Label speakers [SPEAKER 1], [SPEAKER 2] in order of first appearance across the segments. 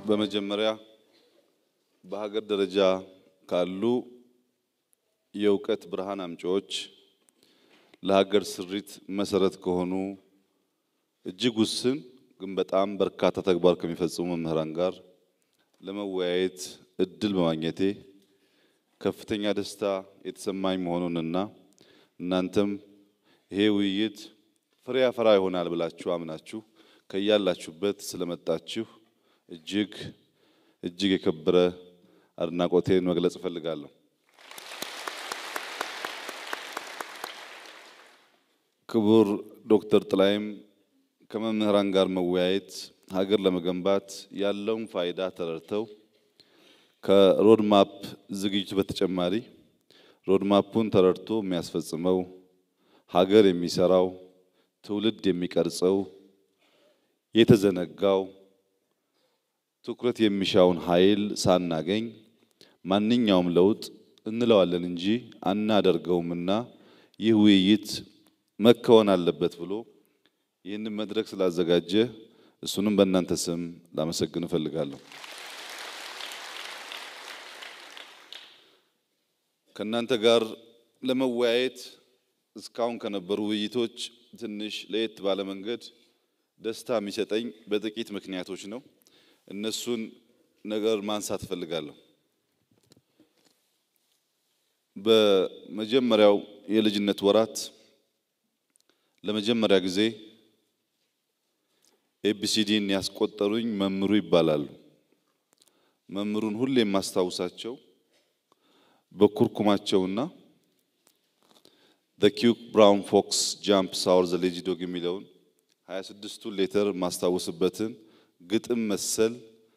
[SPEAKER 1] በመጀመሪያ በሀገር ደረጃ ካሉ የእውቀት ብርሃን አምጪዎች ለሀገር ስሪት መሰረት ከሆኑ እጅግ ውስን ግን በጣም በርካታ ተግባር ከሚፈጽሙ መምህራን ጋር ለመወያየት እድል በማግኘቴ ከፍተኛ ደስታ የተሰማኝ መሆኑንና እናንተም ይሄ ውይይት ፍሬ ያፈራ ይሆናል ብላችሁ አምናችሁ ከያላችሁበት ስለመጣችሁ እጅግ እጅግ የከበረ አድናቆቴን መግለጽ እፈልጋለሁ። ክቡር ዶክተር ጥላይም ከመምህራን ጋር መወያየት ሀገር ለመገንባት ያለውን ፋይዳ ተረድተው ከሮድማፕ ዝግጅቱ በተጨማሪ ሮድማፑን ተረድቶ የሚያስፈጽመው ሀገር የሚሰራው ትውልድ የሚቀርጸው የተዘነጋው ትኩረት የሚሻውን ኃይል ሳናገኝ ማንኛውም ለውጥ እንለዋለን እንጂ አናደርገውምና ይህ ውይይት መከወን አለበት ብሎ ይህንን መድረክ ስላዘጋጀ እሱንም በእናንተ ስም ላመሰግን እፈልጋለሁ። ከእናንተ ጋር ለመወያየት እስካሁን ከነበሩ ውይይቶች ትንሽ ለየት ባለ መንገድ ደስታ የሚሰጠኝ በጥቂት ምክንያቶች ነው። እነሱን ነገር ማንሳት እፈልጋለሁ። በመጀመሪያው የልጅነት ወራት ለመጀመሪያ ጊዜ ኤቢሲዲን ያስቆጠሩኝ መምህሩ ይባላሉ። መምህሩን ሁሌ የማስታውሳቸው በኩርኩማቸውና ዘ ኪውክ ብራውን ፎክስ ጃምፕ ሳወር ዘ ሌጂ ዶግ የሚለውን 26ቱን ሌተር ማስታወስበትን ግጥም መሰል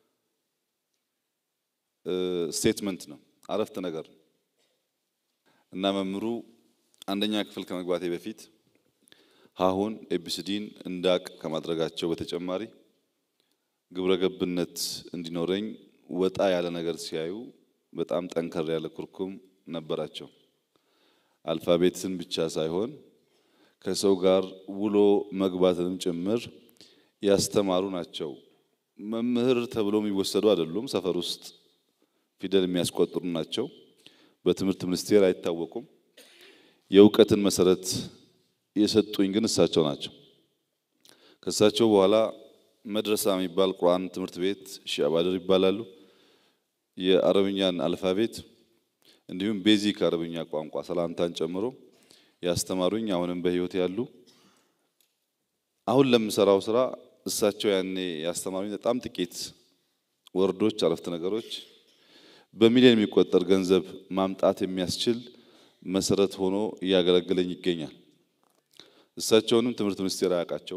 [SPEAKER 1] ስቴትመንት ነው፣ አረፍተ ነገር ነው እና መምህሩ አንደኛ ክፍል ከመግባቴ በፊት ሀሁን ኤቢሲዲን እንዳቅ ከማድረጋቸው በተጨማሪ ግብረ ገብነት እንዲኖረኝ ወጣ ያለ ነገር ሲያዩ በጣም ጠንከር ያለ ኩርኩም ነበራቸው። አልፋቤትን ብቻ ሳይሆን ከሰው ጋር ውሎ መግባትንም ጭምር ያስተማሩ ናቸው። መምህር ተብሎ የሚወሰዱ አይደሉም። ሰፈር ውስጥ ፊደል የሚያስቆጥሩ ናቸው። በትምህርት ሚኒስቴር አይታወቁም። የእውቀትን መሰረት የሰጡኝ ግን እሳቸው ናቸው። ከእሳቸው በኋላ መድረሳ የሚባል ቁርአን ትምህርት ቤት ሺህ አባድር ይባላሉ። የአረብኛን አልፋቤት እንዲሁም ቤዚክ አረብኛ ቋንቋ ሰላምታን ጨምሮ ያስተማሩኝ አሁንም በሕይወት ያሉ አሁን ለምሰራው ስራ እሳቸው ያኔ ያስተማሩኝ በጣም ጥቂት ወርዶች፣ አረፍተ ነገሮች በሚሊዮን የሚቆጠር ገንዘብ ማምጣት የሚያስችል መሰረት ሆኖ እያገለገለኝ ይገኛል። እሳቸውንም ትምህርት ሚኒስቴር አያውቃቸው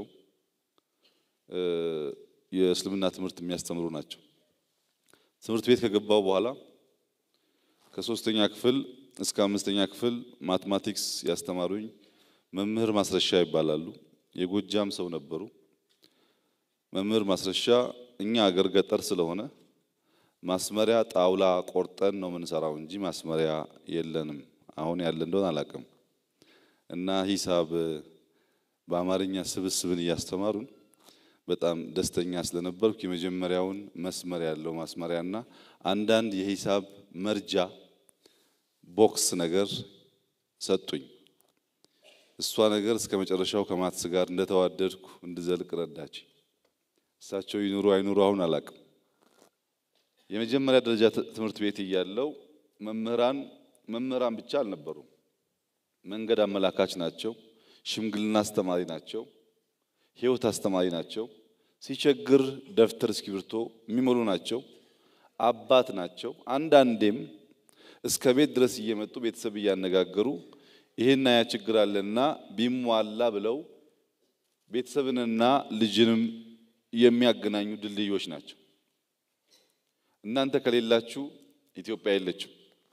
[SPEAKER 1] የእስልምና ትምህርት የሚያስተምሩ ናቸው። ትምህርት ቤት ከገባው በኋላ ከሶስተኛ ክፍል እስከ አምስተኛ ክፍል ማትማቲክስ ያስተማሩኝ መምህር ማስረሻ ይባላሉ። የጎጃም ሰው ነበሩ። መምህር ማስረሻ እኛ አገር ገጠር ስለሆነ ማስመሪያ ጣውላ ቆርጠን ነው የምንሰራው እንጂ ማስመሪያ የለንም። አሁን ያለ እንደሆነ አላውቅም። እና ሂሳብ በአማርኛ ስብስብን እያስተማሩን በጣም ደስተኛ ስለነበርኩ የመጀመሪያውን መስመር ያለው ማስመሪያና አንዳንድ የሂሳብ መርጃ ቦክስ ነገር ሰጡኝ። እሷ ነገር እስከ መጨረሻው ከማትስ ጋር እንደተዋደድኩ እንድዘልቅ ረዳች። እሳቸው ይኑሩ አይኑሩ አሁን አላውቅም። የመጀመሪያ ደረጃ ትምህርት ቤት እያለው መምህራን መምህራን ብቻ አልነበሩም። መንገድ አመላካች ናቸው። ሽምግልና አስተማሪ ናቸው። ሕይወት አስተማሪ ናቸው። ሲቸግር ደብተር እስክሪብቶ የሚሞሉ ናቸው። አባት ናቸው። አንዳንዴም እስከ ቤት ድረስ እየመጡ ቤተሰብ እያነጋገሩ ይሄና ያ ችግር አለና ቢሟላ ብለው ቤተሰብንና ልጅንም የሚያገናኙ ድልድዮች ናቸው። እናንተ ከሌላችሁ ኢትዮጵያ የለችም።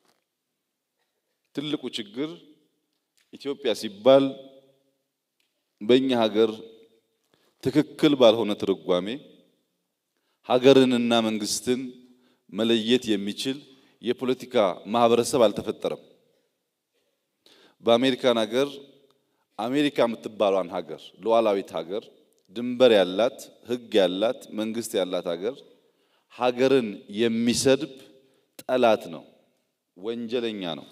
[SPEAKER 1] ትልቁ ችግር ኢትዮጵያ ሲባል በእኛ ሀገር ትክክል ባልሆነ ትርጓሜ ሀገርንና መንግስትን መለየት የሚችል የፖለቲካ ማህበረሰብ አልተፈጠረም። በአሜሪካን ሀገር አሜሪካ የምትባሏን ሀገር ሉዓላዊት ሀገር ድንበር ያላት ሕግ ያላት መንግስት ያላት ሀገር ሀገርን የሚሰድብ ጠላት ነው፣ ወንጀለኛ ነው።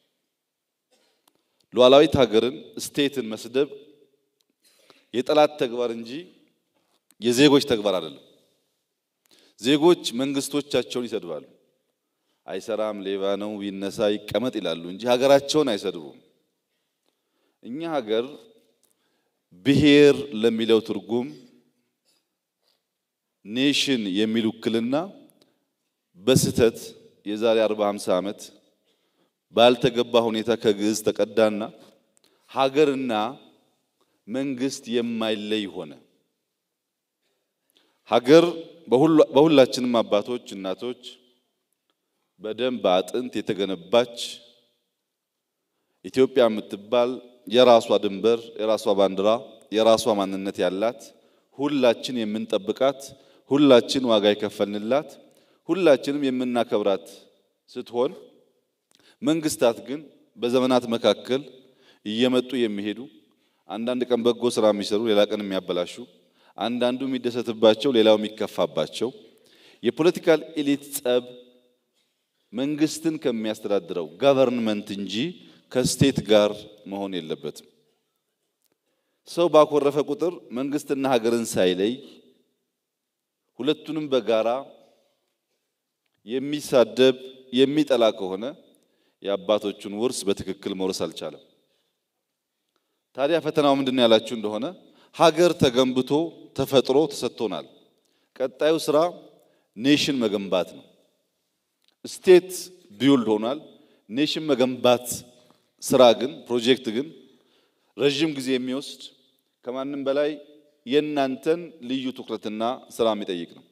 [SPEAKER 1] ሉዓላዊት ሀገርን ስቴትን መስደብ የጠላት ተግባር እንጂ የዜጎች ተግባር አይደለም። ዜጎች መንግስቶቻቸውን ይሰድባሉ። አይሰራም፣ ሌባ ነው፣ ይነሳ፣ ይቀመጥ ይላሉ እንጂ ሀገራቸውን አይሰድቡም። እኛ ሀገር ብሔር ለሚለው ትርጉም ኔሽን የሚል ውክልና በስህተት የዛሬ 40 50 ዓመት ባልተገባ ሁኔታ ከግዕዝ ተቀዳና ሀገርና መንግስት የማይለይ ሆነ። ሀገር በሁላችንም አባቶች እናቶች በደም በአጥንት የተገነባች ኢትዮጵያ የምትባል የራሷ ድንበር፣ የራሷ ባንዲራ፣ የራሷ ማንነት ያላት ሁላችን የምንጠብቃት ሁላችን ዋጋ የከፈልንላት ሁላችንም የምናከብራት ስትሆን መንግስታት ግን በዘመናት መካከል እየመጡ የሚሄዱ አንዳንድ ቀን በጎ ስራ የሚሰሩ ሌላ ቀን የሚያበላሹ አንዳንዱ የሚደሰትባቸው ሌላው የሚከፋባቸው የፖለቲካል ኤሊት ጸብ መንግስትን ከሚያስተዳድረው ጋቨርንመንት እንጂ ከስቴት ጋር መሆን የለበትም። ሰው ባኮረፈ ቁጥር መንግስትና ሀገርን ሳይለይ ሁለቱንም በጋራ የሚሳደብ የሚጠላ ከሆነ የአባቶቹን ውርስ በትክክል መውረስ አልቻለም። ታዲያ ፈተናው ምንድን ነው ያላችሁ እንደሆነ ሀገር ተገንብቶ ተፈጥሮ ተሰጥቶናል። ቀጣዩ ስራ ኔሽን መገንባት ነው። ስቴት ቢውልድ ሆኗል። ኔሽን መገንባት ስራ ግን ፕሮጀክት ግን ረዥም ጊዜ የሚወስድ ከማንም በላይ የእናንተን ልዩ ትኩረትና ስራ የሚጠይቅ ነው።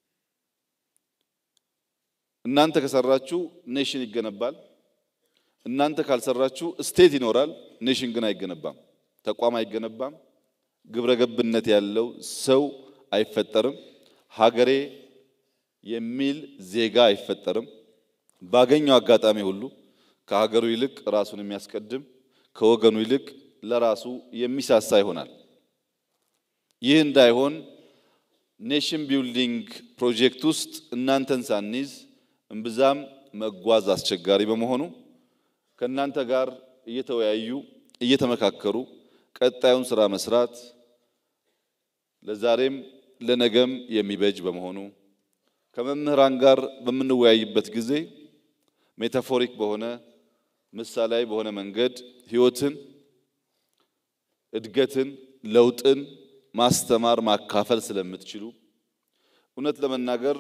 [SPEAKER 1] እናንተ ከሰራችሁ ኔሽን ይገነባል። እናንተ ካልሰራችሁ ስቴት ይኖራል፣ ኔሽን ግን አይገነባም። ተቋም አይገነባም። ግብረ ገብነት ያለው ሰው አይፈጠርም። ሀገሬ የሚል ዜጋ አይፈጠርም። ባገኘው አጋጣሚ ሁሉ ከሀገሩ ይልቅ ራሱን የሚያስቀድም ከወገኑ ይልቅ ለራሱ የሚሳሳ ይሆናል። ይህ እንዳይሆን ኔሽን ቢልዲንግ ፕሮጀክት ውስጥ እናንተን ሳንይዝ እምብዛም መጓዝ አስቸጋሪ በመሆኑ ከእናንተ ጋር እየተወያዩ እየተመካከሩ ቀጣዩን ስራ መስራት ለዛሬም ለነገም የሚበጅ በመሆኑ ከመምህራን ጋር በምንወያይበት ጊዜ ሜታፎሪክ በሆነ ምሳሌያዊ በሆነ መንገድ ሕይወትን፣ እድገትን፣ ለውጥን ማስተማር ማካፈል ስለምትችሉ እውነት ለመናገር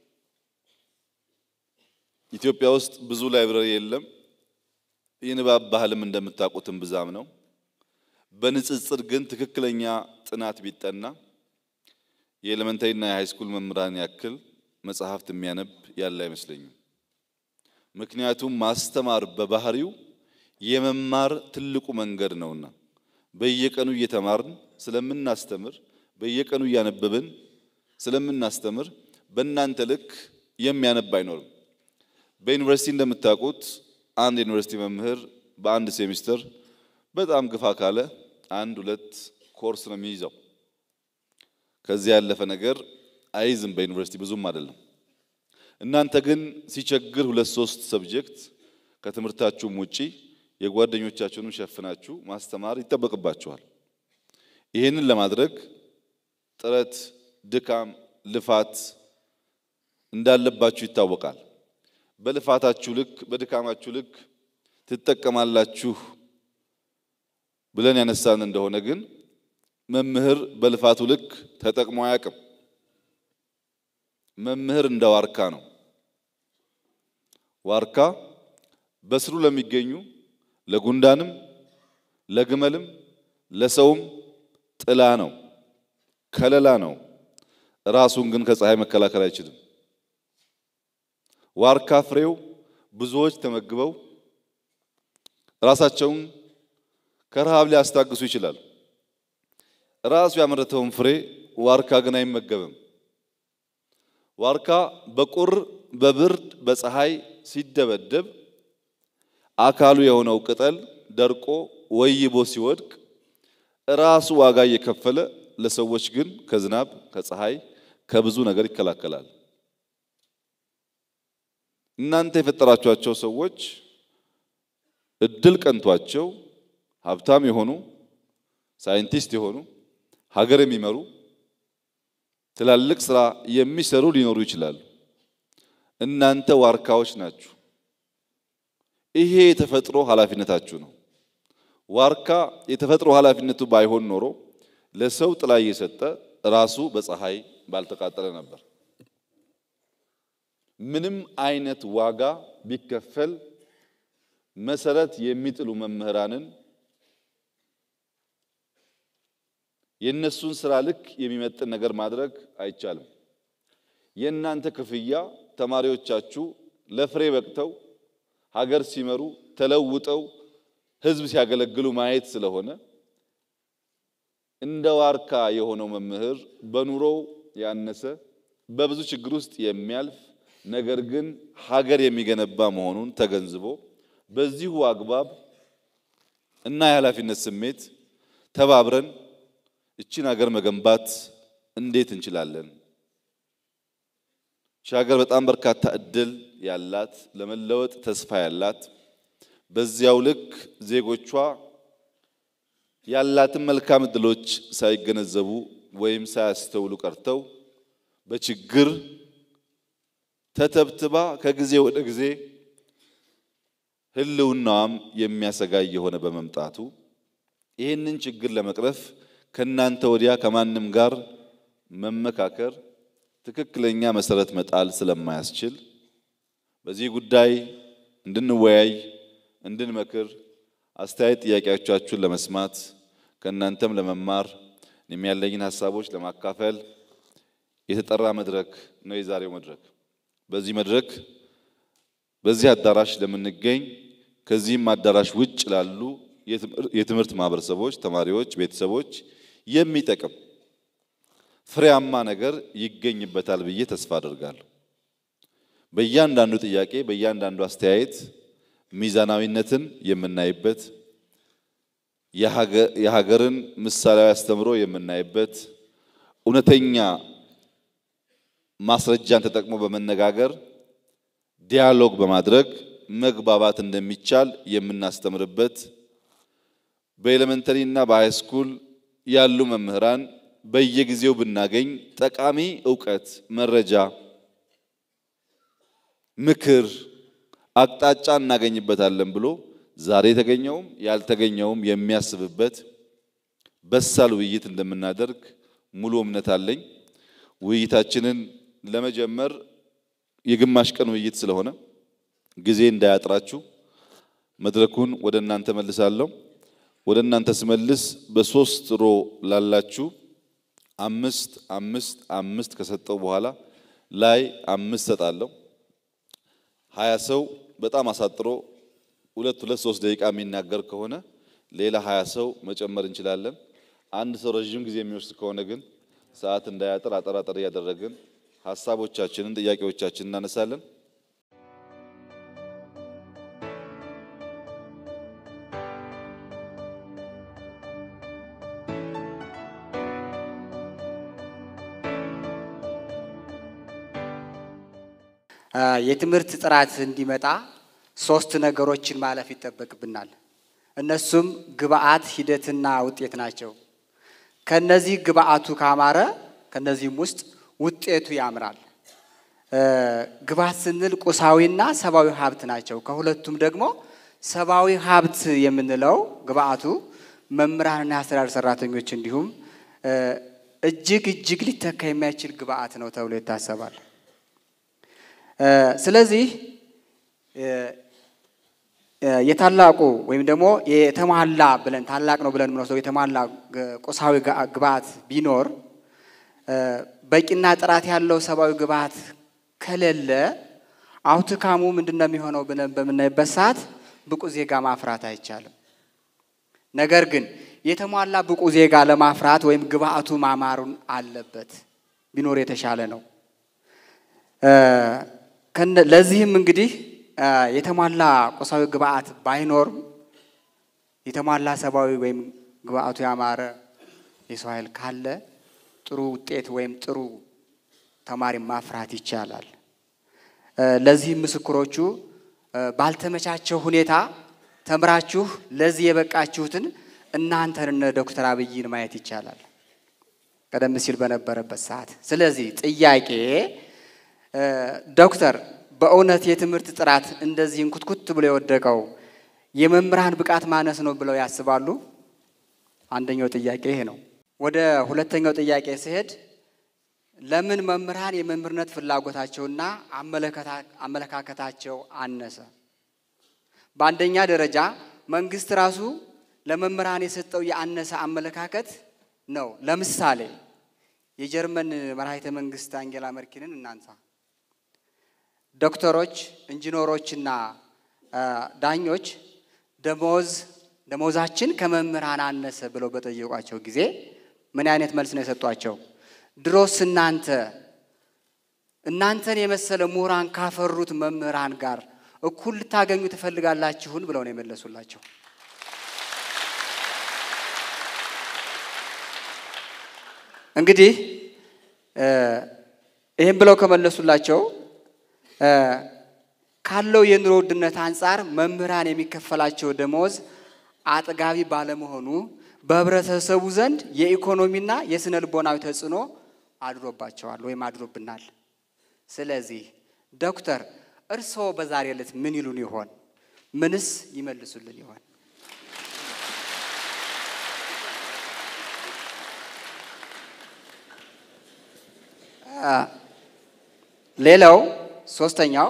[SPEAKER 1] ኢትዮጵያ ውስጥ ብዙ ላይብረሪ የለም። የንባብ ባህልም እንደምታውቁትም ብዛም ነው። በንጽጽር ግን ትክክለኛ ጥናት ቢጠና የኤሌመንታሪና የሃይስኩል መምህራን ያክል መጽሐፍት የሚያነብ ያለ አይመስለኝም። ምክንያቱም ማስተማር በባህሪው የመማር ትልቁ መንገድ ነውና በየቀኑ እየተማርን ስለምናስተምር፣ በየቀኑ እያነበብን ስለምናስተምር በእናንተ ልክ የሚያነብ አይኖርም። በዩኒቨርሲቲ እንደምታውቁት አንድ ዩኒቨርሲቲ መምህር በአንድ ሴሚስተር በጣም ግፋ ካለ አንድ ሁለት ኮርስ ነው የሚይዘው። ከዚያ ያለፈ ነገር አይዝም። በዩኒቨርሲቲ ብዙም አይደለም። እናንተ ግን ሲቸግር ሁለት ሶስት ሰብጀክት ከትምህርታችሁም ውጪ የጓደኞቻችሁንም ሸፍናችሁ ማስተማር ይጠበቅባችኋል። ይህንን ለማድረግ ጥረት፣ ድካም፣ ልፋት እንዳለባችሁ ይታወቃል። በልፋታችሁ ልክ በድካማችሁ ልክ ትጠቀማላችሁ ብለን ያነሳን እንደሆነ ግን መምህር በልፋቱ ልክ ተጠቅሞ አያውቅም። መምህር እንደ ዋርካ ነው። ዋርካ በስሩ ለሚገኙ ለጉንዳንም፣ ለግመልም፣ ለሰውም ጥላ ነው፣ ከለላ ነው። ራሱን ግን ከፀሐይ መከላከል አይችልም። ዋርካ ፍሬው ብዙዎች ተመግበው ራሳቸውን ከረሃብ ሊያስታግሱ ይችላል። ራሱ ያመረተውን ፍሬ ዋርካ ግን አይመገብም። ዋርካ በቁር በብርድ በፀሐይ ሲደበደብ አካሉ የሆነው ቅጠል ደርቆ ወይቦ ሲወድቅ ራሱ ዋጋ እየከፈለ ለሰዎች ግን ከዝናብ ከፀሐይ ከብዙ ነገር ይከላከላል። እናንተ የፈጠራችኋቸው ሰዎች እድል ቀንቷቸው ሀብታም የሆኑ ሳይንቲስት የሆኑ ሀገር የሚመሩ ትላልቅ ስራ የሚሰሩ ሊኖሩ ይችላሉ። እናንተ ዋርካዎች ናችሁ። ይሄ የተፈጥሮ ኃላፊነታችሁ ነው። ዋርካ የተፈጥሮ ኃላፊነቱ ባይሆን ኖሮ ለሰው ጥላ እየሰጠ ራሱ በፀሐይ ባልተቃጠለ ነበር። ምንም አይነት ዋጋ ቢከፈል መሰረት የሚጥሉ መምህራንን የእነሱን ስራ ልክ የሚመጥን ነገር ማድረግ አይቻልም። የእናንተ ክፍያ ተማሪዎቻችሁ ለፍሬ በቅተው ሀገር ሲመሩ ተለውጠው ሕዝብ ሲያገለግሉ ማየት ስለሆነ እንደ ዋርካ የሆነው መምህር በኑሮው ያነሰ በብዙ ችግር ውስጥ የሚያልፍ ነገር ግን ሀገር የሚገነባ መሆኑን ተገንዝቦ በዚሁ አግባብ እና የኃላፊነት ስሜት ተባብረን እቺን ሀገር መገንባት እንዴት እንችላለን? እቺ ሀገር በጣም በርካታ እድል ያላት ለመለወጥ ተስፋ ያላት በዚያው ልክ ዜጎቿ ያላትን መልካም እድሎች ሳይገነዘቡ ወይም ሳያስተውሉ ቀርተው በችግር ተተብትባ ከጊዜ ወደ ጊዜ ህልውናዋም የሚያሰጋ የሆነ በመምጣቱ ይህንን ችግር ለመቅረፍ ከናንተ ወዲያ ከማንም ጋር መመካከር ትክክለኛ መሰረት መጣል ስለማያስችል በዚህ ጉዳይ እንድንወያይ፣ እንድንመክር፣ አስተያየት ጥያቄዎቻችሁን ለመስማት ከእናንተም ለመማር እኔም ያለኝን ሀሳቦች ለማካፈል የተጠራ መድረክ ነው የዛሬው መድረክ። በዚህ መድረክ በዚህ አዳራሽ ለምንገኝ ከዚህም አዳራሽ ውጭ ላሉ የትምህርት ማህበረሰቦች፣ ተማሪዎች፣ ቤተሰቦች የሚጠቅም ፍሬያማ ነገር ይገኝበታል ብዬ ተስፋ አደርጋለሁ። በእያንዳንዱ ጥያቄ፣ በእያንዳንዱ አስተያየት ሚዛናዊነትን የምናይበት የሀገርን ምሳሌያዊ አስተምሮ የምናይበት እውነተኛ ማስረጃን ተጠቅሞ በመነጋገር ዲያሎግ በማድረግ መግባባት እንደሚቻል የምናስተምርበት በኤሌመንተሪ እና በሃይስኩል ያሉ መምህራን በየጊዜው ብናገኝ ጠቃሚ እውቀት፣ መረጃ፣ ምክር፣ አቅጣጫ እናገኝበታለን ብሎ ዛሬ የተገኘውም ያልተገኘውም የሚያስብበት በሳል ውይይት እንደምናደርግ ሙሉ እምነት አለኝ። ውይይታችንን ለመጀመር የግማሽ ቀን ውይይት ስለሆነ ጊዜ እንዳያጥራችሁ መድረኩን ወደ እናንተ መልሳለሁ። ወደ እናንተ ስመልስ በሶስት ሮ ላላችሁ አምስት አምስት አምስት ከሰጠው በኋላ ላይ አምስት ሰጣለሁ። ሀያ ሰው በጣም አሳጥሮ ሁለት ሁለት ሶስት ደቂቃ የሚናገር ከሆነ ሌላ ሀያ ሰው መጨመር እንችላለን። አንድ ሰው ረዥም ጊዜ የሚወስድ ከሆነ ግን ሰዓት እንዳያጥር አጠር አጠር እያደረግን ሀሳቦቻችንን ጥያቄዎቻችንን እናነሳለን።
[SPEAKER 2] የትምህርት ጥራት እንዲመጣ ሶስት ነገሮችን ማለፍ ይጠበቅብናል። እነሱም ግብአት፣ ሂደትና ውጤት ናቸው። ከነዚህ ግብአቱ ካማረ ከነዚህም ውስጥ ውጤቱ ያምራል። ግብአት ስንል ቁሳዊና ሰብአዊ ሀብት ናቸው። ከሁለቱም ደግሞ ሰብአዊ ሀብት የምንለው ግብአቱ መምህራንና የአስተዳደር ሰራተኞች እንዲሁም እጅግ እጅግ ሊተካ የማይችል ግብአት ነው ተብሎ ይታሰባል። ስለዚህ የታላቁ ወይም ደግሞ የተሟላ ብለን ታላቅ ነው ብለን የምንወስደው የተሟላ ቁሳዊ ግብአት ቢኖር በቂና ጥራት ያለው ሰብአዊ ግብአት ከሌለ አውትካሙ ምንድን ነው የሚሆነው ብለን በምናይበት ሰዓት ብቁ ዜጋ ማፍራት አይቻልም። ነገር ግን የተሟላ ብቁ ዜጋ ለማፍራት ወይም ግብአቱ ማማሩን አለበት ቢኖር የተሻለ ነው። ለዚህም እንግዲህ የተሟላ ቁሳዊ ግብአት ባይኖርም የተሟላ ሰብአዊ ወይም ግብአቱ ያማረ የሰው ኃይል ካለ ጥሩ ውጤት ወይም ጥሩ ተማሪ ማፍራት ይቻላል። ለዚህም ምስክሮቹ ባልተመቻቸው ሁኔታ ተምራችሁ ለዚህ የበቃችሁትን እናንተን እነ ዶክተር አብይን ማየት ይቻላል፣ ቀደም ሲል በነበረበት ሰዓት። ስለዚህ ጥያቄ ዶክተር በእውነት የትምህርት ጥራት እንደዚህ እንኩትኩት ብሎ የወደቀው የመምህራን ብቃት ማነስ ነው ብለው ያስባሉ? አንደኛው ጥያቄ ይሄ ነው። ወደ ሁለተኛው ጥያቄ ሲሄድ ለምን መምህራን የመምህርነት ፍላጎታቸውና አመለካከታቸው አነሰ? በአንደኛ ደረጃ መንግስት ራሱ ለመምህራን የሰጠው የአነሰ አመለካከት ነው። ለምሳሌ የጀርመን መራሒተ መንግስት አንጌላ መርኪንን እናንሳ። ዶክተሮች፣ ኢንጂነሮችና ዳኞች ደሞዝ ደሞዛችን ከመምህራን አነሰ ብለው በጠየቋቸው ጊዜ ምን አይነት መልስ ነው የሰጧቸው? ድሮስ እናንተ እናንተን የመሰለ ምሁራን ካፈሩት መምህራን ጋር እኩል ልታገኙ ትፈልጋላችሁን? ብለው ነው የመለሱላቸው። እንግዲህ ይህም ብለው ከመለሱላቸው ካለው የኑሮ ውድነት አንጻር መምህራን የሚከፈላቸው ደሞዝ አጥጋቢ ባለመሆኑ በህብረተሰቡ ዘንድ የኢኮኖሚና የስነ ልቦናዊ ተጽዕኖ አድሮባቸዋል ወይም አድሮብናል። ስለዚህ ዶክተር እርስዎ በዛሬ ዕለት ምን ይሉን ይሆን? ምንስ ይመልሱልን ይሆን? ሌላው ሶስተኛው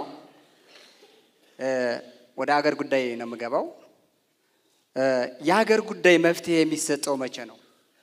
[SPEAKER 2] ወደ አገር ጉዳይ ነው የምገባው። የሀገር ጉዳይ መፍትሄ የሚሰጠው መቼ ነው?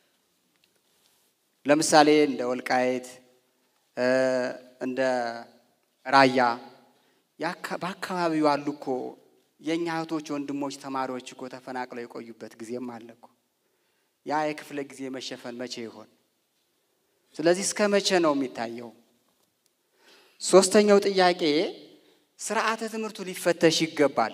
[SPEAKER 2] ለምሳሌ እንደ ወልቃየት እንደ ራያ በአካባቢው አሉ እኮ የእኛ እህቶች ወንድሞች፣ ተማሪዎች እኮ ተፈናቅለው የቆዩበት ጊዜም አለ እኮ። ያ የክፍለ ጊዜ መሸፈን መቼ ይሆን? ስለዚህ እስከ መቼ ነው የሚታየው? ሶስተኛው ጥያቄ ስርዓተ ትምህርቱ ሊፈተሽ ይገባል።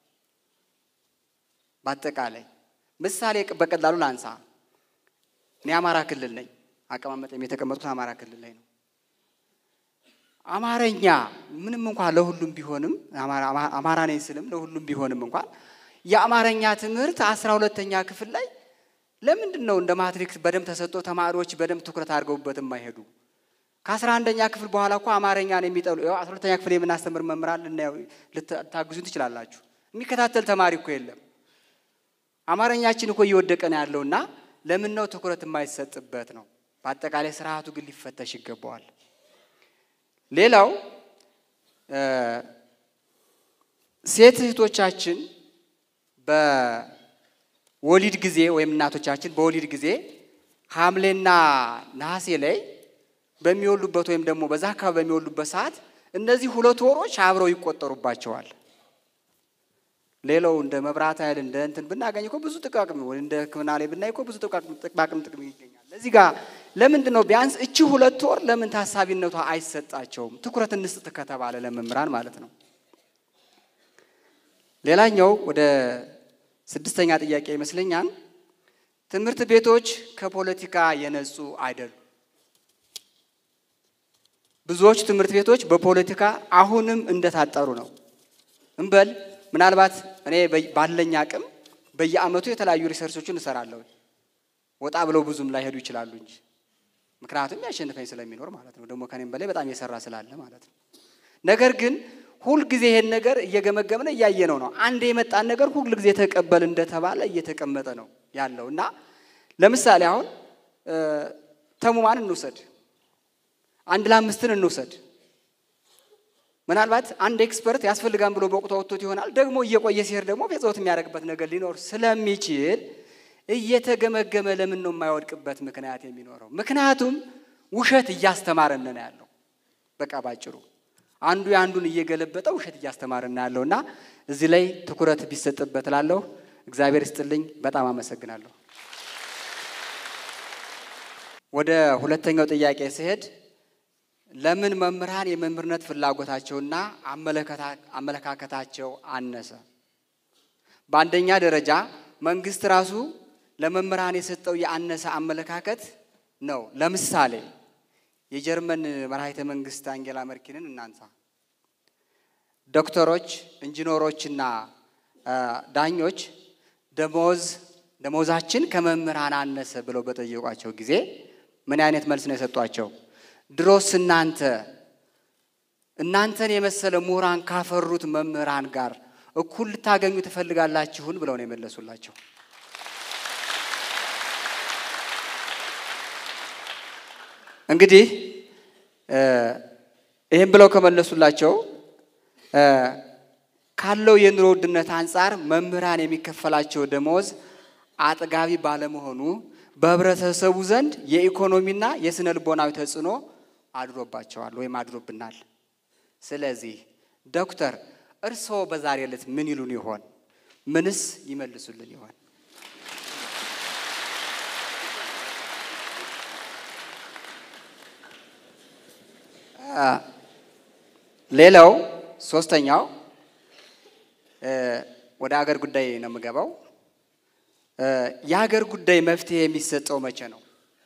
[SPEAKER 2] በአጠቃላይ ምሳሌ በቀላሉ ላንሳ። እኔ አማራ ክልል ነኝ። አቀማመጤም የተቀመጥኩት አማራ ክልል ላይ ነው። አማረኛ ምንም እንኳን ለሁሉም ቢሆንም አማራ ነኝ ስልም ለሁሉም ቢሆንም እንኳን የአማረኛ ትምህርት አስራ ሁለተኛ ክፍል ላይ ለምንድን ነው እንደ ማትሪክስ በደንብ ተሰጥቶ ተማሪዎች በደንብ ትኩረት አድርገውበት የማይሄዱ? ከአስራ አንደኛ ክፍል በኋላ እኮ አማርኛን የሚጠሉ ያው አስራ ሁለተኛ ክፍል የምናስተምር መምህራን ልናየው ልታግዙን ትችላላችሁ። የሚከታተል ተማሪ እኮ የለም። አማርኛችን እኮ እየወደቀ ነው ያለውና ለምን ነው ትኩረት የማይሰጥበት ነው? በአጠቃላይ ስርዓቱ ግን ሊፈተሽ ይገባዋል። ሌላው ሴት እህቶቻችን በወሊድ ጊዜ ወይም እናቶቻችን በወሊድ ጊዜ ሐምሌና ነሐሴ ላይ በሚወሉበት ወይም ደግሞ በዛ አካባቢ በሚወሉበት ሰዓት እነዚህ ሁለት ወሮች አብረው ይቆጠሩባቸዋል። ሌላው እንደ መብራት ኃይል እንደ እንትን ብናገኝ እኮ ብዙ ጥቃቅም እንደ ሕክምና ላይ ብናይ እኮ ብዙ ጥቅማቅም ጥቅም ይገኛል። እዚህ ጋር ለምንድን ነው ቢያንስ እቺ ሁለት ወር ለምን ታሳቢነቷ አይሰጣቸውም? ትኩረት እንስጥ ከተባለ ለመምህራን ማለት ነው። ሌላኛው ወደ ስድስተኛ ጥያቄ ይመስለኛል። ትምህርት ቤቶች ከፖለቲካ የነጹ አይደሉም። ብዙዎች ትምህርት ቤቶች በፖለቲካ አሁንም እንደታጠሩ ነው እንበል ምናልባት እኔ ባለኝ አቅም በየዓመቱ የተለያዩ ሪሰርቾችን እሰራለሁ። ወጣ ብለው ብዙም ላይሄዱ ይችላሉ እንጂ ምክንያቱም ያሸንፈኝ ስለሚኖር ማለት ነው። ደግሞ ከኔም በላይ በጣም የሰራ ስላለ ማለት ነው። ነገር ግን ሁልጊዜ ይሄን ነገር እየገመገምን እያየነው ነው። አንድ የመጣን ነገር ሁልጊዜ ተቀበል እንደተባለ እየተቀመጠ ነው ያለው እና ለምሳሌ አሁን ተሙማን እንውሰድ፣ አንድ ለአምስትን እንውሰድ ምናልባት አንድ ኤክስፐርት ያስፈልጋን ብሎ በወቅቱ አውጥቶት ይሆናል። ደግሞ እየቆየ ሲሄድ ደግሞ ፌዘውት የሚያደርግበት ነገር ሊኖር ስለሚችል እየተገመገመ ለምን ነው የማይወድቅበት ምክንያት የሚኖረው? ምክንያቱም ውሸት እያስተማረን ነው ያለው። በቃ ባጭሩ አንዱ የአንዱን እየገለበጠ ውሸት እያስተማረን ነው ያለው እና እዚህ ላይ ትኩረት ቢሰጥበት እላለሁ። እግዚአብሔር ይስጥልኝ። በጣም አመሰግናለሁ። ወደ ሁለተኛው ጥያቄ ሲሄድ ለምን መምህራን የመምህርነት ፍላጎታቸውና አመለካከታቸው አነሰ? በአንደኛ ደረጃ መንግስት ራሱ ለመምህራን የሰጠው የአነሰ አመለካከት ነው። ለምሳሌ የጀርመን መራሒተ መንግስት አንጌላ መርኪንን እናንሳ። ዶክተሮች፣ ኢንጂነሮችና ዳኞች ደሞዝ ደሞዛችን ከመምህራን አነሰ ብለው በጠየቋቸው ጊዜ ምን አይነት መልስ ነው የሰጧቸው? ድሮስ እናንተ እናንተን የመሰለ ምሁራን ካፈሩት መምህራን ጋር እኩል ልታገኙ ትፈልጋላችሁን? ብለው ነው የመለሱላቸው። እንግዲህ ይህም ብለው ከመለሱላቸው ካለው የኑሮ ውድነት አንጻር መምህራን የሚከፈላቸው ደሞዝ አጥጋቢ ባለመሆኑ በህብረተሰቡ ዘንድ የኢኮኖሚና የስነ ልቦናዊ ተጽዕኖ አድሮባቸዋል ወይም አድሮብናል። ስለዚህ ዶክተር እርስዎ በዛሬ ዕለት ምን ይሉን ይሆን? ምንስ ይመልሱልን ይሆን? ሌላው ሶስተኛው ወደ አገር ጉዳይ ነው የምገባው። የሀገር ጉዳይ መፍትሄ የሚሰጠው መቼ ነው?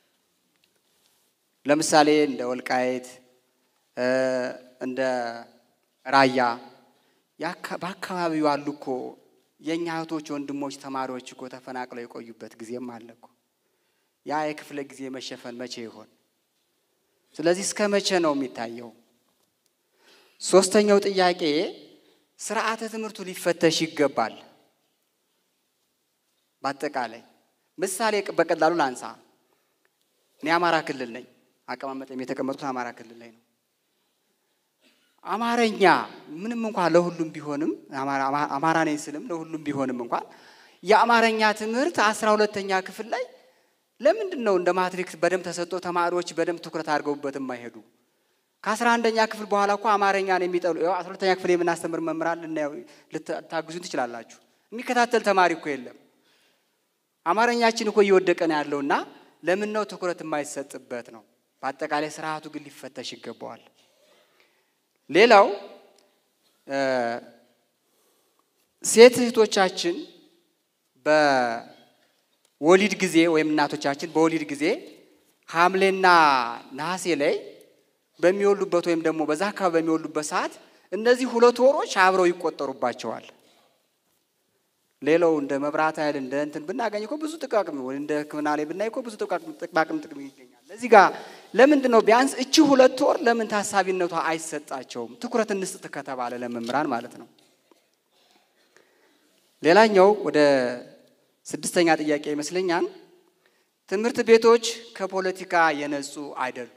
[SPEAKER 2] ለምሳሌ እንደ ወልቃይት እንደ ራያ በአካባቢው አሉ እኮ የእኛ እህቶች፣ ወንድሞች፣ ተማሪዎች እኮ ተፈናቅለው የቆዩበት ጊዜም አለ እኮ። ያ የክፍለ ጊዜ መሸፈን መቼ ይሆን? ስለዚህ እስከ መቼ ነው የሚታየው? ሶስተኛው ጥያቄ ስርዓተ ትምህርቱ ሊፈተሽ ይገባል። በአጠቃላይ ምሳሌ በቀላሉ ላንሳ። እኔ አማራ ክልል ነኝ። አቀማመጤም የተቀመጡት አማራ ክልል ላይ ነው። አማረኛ ምንም እንኳን ለሁሉም ቢሆንም አማራ ነኝ ስልም ለሁሉም ቢሆንም እንኳን የአማረኛ ትምህርት አስራ ሁለተኛ ክፍል ላይ ለምንድን ነው እንደ ማትሪክስ በደንብ ተሰጥቶ ተማሪዎች በደንብ ትኩረት አድርገውበት የማይሄዱ? ከአስራ አንደኛ ክፍል በኋላ እኮ አማርኛን የሚጠሉ አስራ ሁለተኛ ክፍል የምናስተምር መምህራን ልታግዙን ትችላላችሁ። የሚከታተል ተማሪ እኮ የለም። አማርኛችን እኮ እየወደቀ ነው ያለውና ለምን ነው ትኩረት የማይሰጥበት ነው። በአጠቃላይ ስርዓቱ ግን ሊፈተሽ ይገባዋል። ሌላው ሴት እህቶቻችን በወሊድ ጊዜ ወይም እናቶቻችን በወሊድ ጊዜ ሐምሌና ነሐሴ ላይ በሚወሉበት ወይም ደግሞ በዛ አካባቢ በሚወሉበት ሰዓት እነዚህ ሁለት ወሮች አብረው ይቆጠሩባቸዋል። ሌላው እንደ መብራት ኃይል እንደ እንትን ብናገኝ እኮ ብዙ ጥቃቅም ወይ እንደ ሕክምና ላይ ብናይ እኮ ብዙ ጥቅማቅም ጥቅም ይገኛል። ለዚህ ጋር ለምንድን ነው ቢያንስ እቺ ሁለት ወር ለምን ታሳቢነቷ አይሰጣቸውም? ትኩረት እንስጥ ከተባለ ለመምህራን ማለት ነው። ሌላኛው ወደ ስድስተኛ ጥያቄ ይመስለኛል። ትምህርት ቤቶች ከፖለቲካ የነጹ አይደሉም።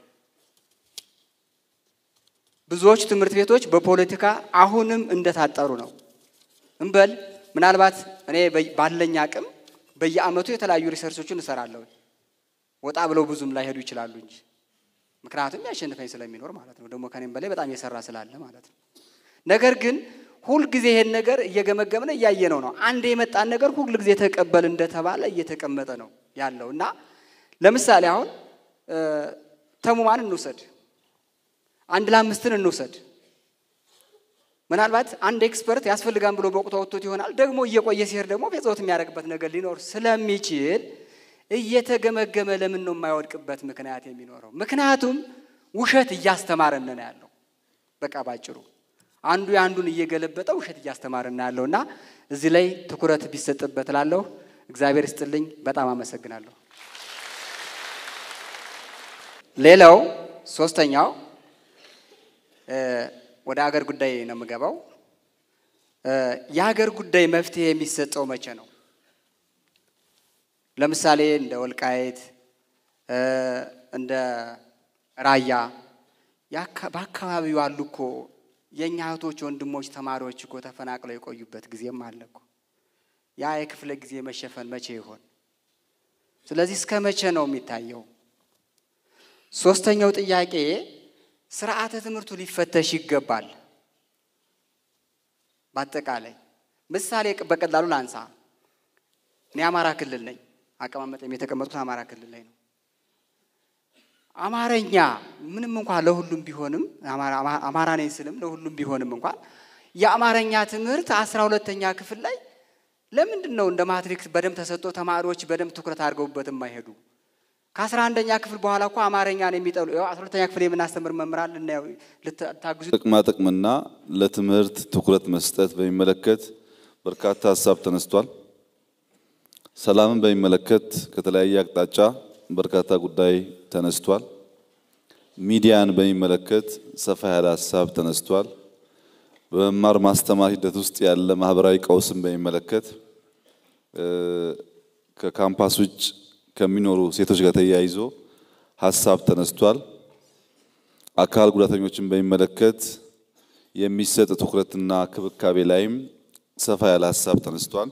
[SPEAKER 2] ብዙዎች ትምህርት ቤቶች በፖለቲካ አሁንም እንደታጠሩ ነው እንበል ምናልባት እኔ ባለኝ አቅም በየዓመቱ የተለያዩ ሪሰርቾችን እሰራለሁ። ወጣ ብለው ብዙም ላይሄዱ ይችላሉ እንጂ ምክንያቱም ያሸንፈኝ ስለሚኖር ማለት ነው። ደግሞ ከኔም በላይ በጣም የሰራ ስላለ ማለት ነው። ነገር ግን ሁልጊዜ ይሄን ነገር እየገመገምነ እያየነው ነው። አንድ የመጣን ነገር ሁልጊዜ ተቀበል እንደተባለ እየተቀመጠ ነው ያለው እና ለምሳሌ አሁን ተሙማን እንውሰድ፣ አንድ ለአምስትን እንውሰድ ምናልባት አንድ ኤክስፐርት ያስፈልጋን ብሎ በወቅቱ አውጥቶት ይሆናል። ደግሞ እየቆየ ሲሄድ ደግሞ ፌዘውት የሚያደርግበት ነገር ሊኖር ስለሚችል እየተገመገመ ለምን ነው የማይወድቅበት ምክንያት የሚኖረው? ምክንያቱም ውሸት እያስተማረን ነው ያለው። በቃ ባጭሩ አንዱ የአንዱን እየገለበጠ ውሸት እያስተማረን ነው ያለው እና እዚህ ላይ ትኩረት ቢሰጥበት እላለሁ። እግዚአብሔር ይስጥልኝ። በጣም አመሰግናለሁ። ሌላው ሶስተኛው ወደ አገር ጉዳይ ነው የምገባው። የሀገር ጉዳይ መፍትሄ የሚሰጠው መቼ ነው? ለምሳሌ እንደ ወልቃይት እንደ ራያ በአካባቢው አሉ እኮ የእኛ እህቶች፣ ወንድሞች፣ ተማሪዎች እኮ ተፈናቅለው የቆዩበት ጊዜም አለ እኮ። ያ የክፍለ ጊዜ መሸፈን መቼ ይሆን? ስለዚህ እስከ መቼ ነው የሚታየው? ሶስተኛው ጥያቄ ስርዓተ ትምህርቱ ሊፈተሽ ይገባል። በአጠቃላይ ምሳሌ በቀላሉ ላንሳ። እኔ አማራ ክልል ነኝ። አቀማመጤም የተቀመጡት አማራ ክልል ላይ ነው። አማረኛ ምንም እንኳን ለሁሉም ቢሆንም አማራ ነኝ ስልም ለሁሉም ቢሆንም እንኳን የአማረኛ ትምህርት አስራ ሁለተኛ ክፍል ላይ ለምንድን ነው እንደ ማትሪክስ በደንብ ተሰጥቶ ተማሪዎች በደንብ ትኩረት አድርገውበት የማይሄዱ? ከአስራ አንደኛ ክፍል በኋላ እኮ አማርኛን የሚጠሉ ያው አስራ ሁለተኛ ክፍል የምናስተምር መምህራን ልናየው ልታግዙ
[SPEAKER 1] ጥቅማ ጥቅምና ለትምህርት ትኩረት መስጠት በሚመለከት በርካታ ሀሳብ ተነስቷል። ሰላምን በሚመለከት ከተለያየ አቅጣጫ በርካታ ጉዳይ ተነስቷል። ሚዲያን በሚመለከት ሰፋ ያለ ሀሳብ ተነስቷል። በመማር ማስተማር ሂደት ውስጥ ያለ ማህበራዊ ቀውስን በሚመለከት ከካምፓስ ውጭ ከሚኖሩ ሴቶች ጋር ተያይዞ ሀሳብ ተነስቷል። አካል ጉዳተኞችን በሚመለከት የሚሰጥ ትኩረትና ክብካቤ ላይም ሰፋ ያለ ሀሳብ ተነስቷል።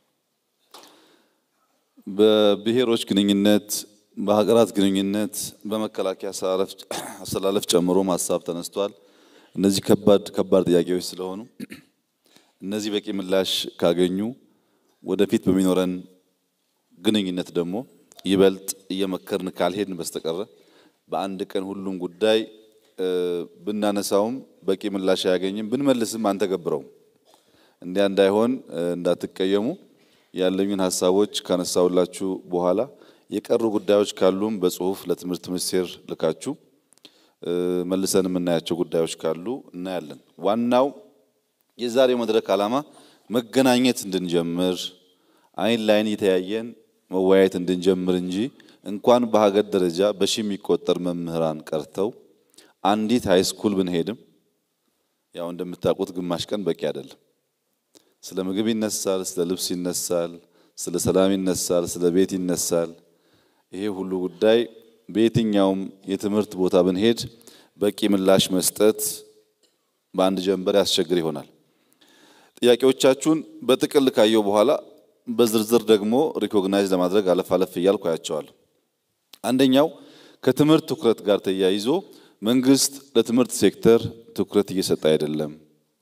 [SPEAKER 1] በብሔሮች ግንኙነት፣ በሀገራት ግንኙነት፣ በመከላከያ አሰላለፍ ጨምሮም ሀሳብ ተነስቷል። እነዚህ ከባድ ከባድ ጥያቄዎች ስለሆኑ እነዚህ በቂ ምላሽ ካገኙ ወደፊት በሚኖረን ግንኙነት ደግሞ ይበልጥ እየመከርን ካልሄድን በስተቀረ በአንድ ቀን ሁሉም ጉዳይ ብናነሳውም በቂ ምላሽ አያገኝም፣ ብንመልስም አንተገብረውም። እንዲያ እንዳይሆን እንዳትቀየሙ። ያለኙን ሀሳቦች ካነሳውላችሁ በኋላ የቀሩ ጉዳዮች ካሉም በጽሁፍ ለትምህርት ሚኒስቴር ልካችሁ መልሰን የምናያቸው ጉዳዮች ካሉ እናያለን። ዋናው የዛሬው መድረክ ዓላማ መገናኘት እንድንጀምር አይን ላይን እየተያየን መወያየት እንድንጀምር እንጂ እንኳን በሀገር ደረጃ በሺ የሚቆጠር መምህራን ቀርተው አንዲት ሃይ ስኩል ብንሄድም ያው እንደምታውቁት ግማሽ ቀን በቂ አይደለም። ስለ ምግብ ይነሳል፣ ስለ ልብስ ይነሳል፣ ስለ ሰላም ይነሳል፣ ስለ ቤት ይነሳል። ይሄ ሁሉ ጉዳይ በየትኛውም የትምህርት ቦታ ብንሄድ በቂ ምላሽ መስጠት በአንድ ጀንበር ያስቸግር ይሆናል። ጥያቄዎቻችሁን በጥቅል ካየው በኋላ በዝርዝር ደግሞ ሪኮግናይዝ ለማድረግ አለፍ አለፍ እያልኩ አያቸዋለሁ። አንደኛው ከትምህርት ትኩረት ጋር ተያይዞ መንግስት ለትምህርት ሴክተር ትኩረት እየሰጠ አይደለም።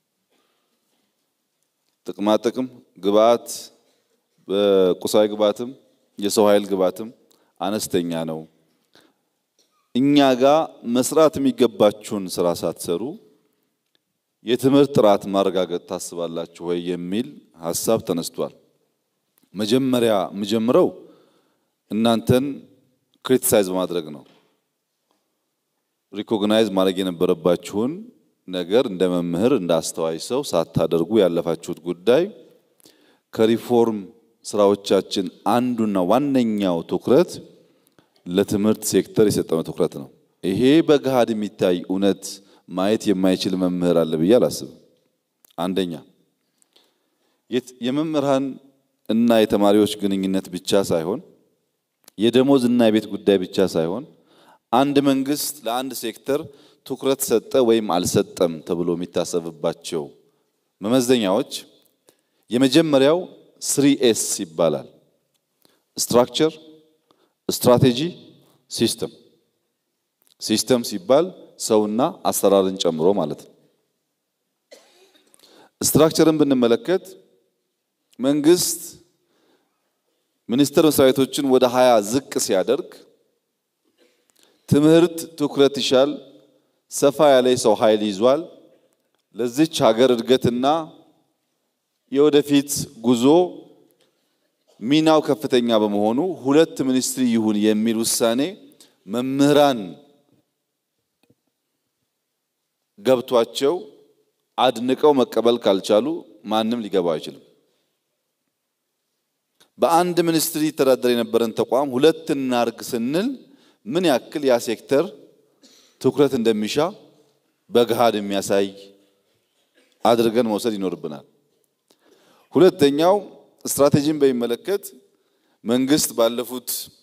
[SPEAKER 1] ጥቅማ ጥቅም ግብአት፣ በቁሳዊ ግብአትም የሰው ኃይል ግብአትም አነስተኛ ነው። እኛ ጋር መስራት የሚገባችሁን ስራ ሳትሰሩ የትምህርት ጥራት ማረጋገጥ ታስባላችሁ ወይ የሚል ሀሳብ ተነስቷል። መጀመሪያ የምጀምረው እናንተን ክሪቲሳይዝ በማድረግ ነው። ሪኮግናይዝ ማድረግ የነበረባችሁን ነገር እንደ መምህር እንደ አስተዋይ ሰው ሳታደርጉ ያለፋችሁት ጉዳይ ከሪፎርም ስራዎቻችን አንዱና ዋነኛው ትኩረት ለትምህርት ሴክተር የሰጠነው ትኩረት ነው። ይሄ በገሃድ የሚታይ እውነት ማየት የማይችል መምህር አለ ብዬ አላስብም። አንደኛ የመምህራን እና የተማሪዎች ግንኙነት ብቻ ሳይሆን የደሞዝ እና የቤት ጉዳይ ብቻ ሳይሆን አንድ መንግስት ለአንድ ሴክተር ትኩረት ሰጠ ወይም አልሰጠም ተብሎ የሚታሰብባቸው መመዘኛዎች የመጀመሪያው ስሪ ኤስ ይባላል። ስትራክቸር፣ ስትራቴጂ፣ ሲስተም። ሲስተም ሲባል ሰውና አሰራርን ጨምሮ ማለት ነው። ስትራክቸርን ብንመለከት መንግስት ሚኒስቴር መስሪያ ቤቶችን ወደ ሀያ ዝቅ ሲያደርግ ትምህርት ትኩረት ይሻል፣ ሰፋ ያለ የሰው ኃይል ይዟል። ለዚች ሀገር እድገትና የወደፊት ጉዞ ሚናው ከፍተኛ በመሆኑ ሁለት ሚኒስትሪ ይሁን የሚል ውሳኔ መምህራን ገብቷቸው አድንቀው መቀበል ካልቻሉ ማንም ሊገባው አይችልም። በአንድ ሚኒስትሪ ይተዳደር የነበረን ተቋም ሁለት እናርግ ስንል ምን ያክል ያ ሴክተር ትኩረት እንደሚሻ በገሃድ የሚያሳይ አድርገን መውሰድ ይኖርብናል። ሁለተኛው ስትራቴጂን በሚመለከት መንግስት ባለፉት